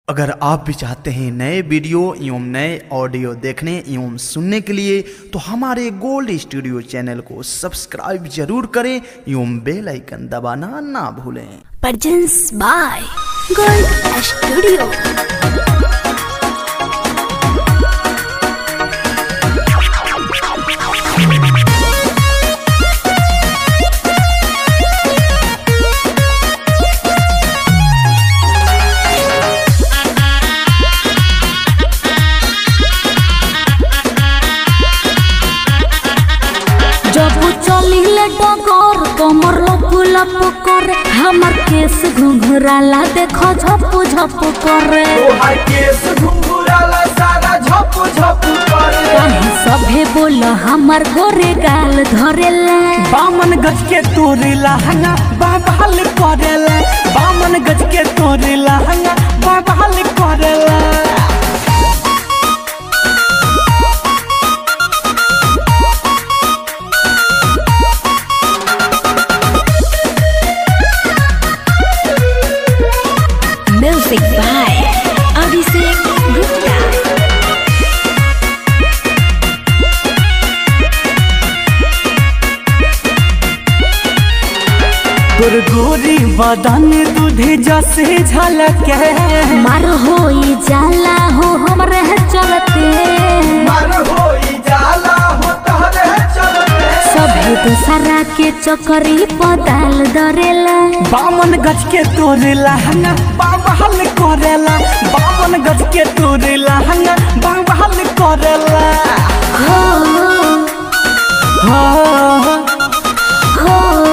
अगर आप भी चाहते हैं नए वीडियो एवं नए ऑडियो देखने एवं सुनने के लिए तो हमारे गोल्ड स्टूडियो चैनल को सब्सक्राइब जरूर करें एवं बेल आइकन दबाना ना भूलें Presents by Gold Studio. जब चलिले डगर कमर लप लप करे हमर केस घुंघराला देखो झप झप करे तोहार केस घुंघराला सारा झप झप करे काहे सभे बोल हमर गोरे गाल धरेला बामन गज के तोरे लहंगा बाबाल करेला बामन गज के तोरे लहंगा बाबाल करेला Music by Abhishek Gupta. तोर गोरी बदन दूधे जसे झलके मार होई जाला हो हमरे चलते मर होई जाला हो तहरे चलते सभे दूसरा के चकरी पताल डरेला बामन गज के तोरे लहंगा बाबाल करेला बामन गज के तोरे लहंगा बाबाल करेला हो हाँ हो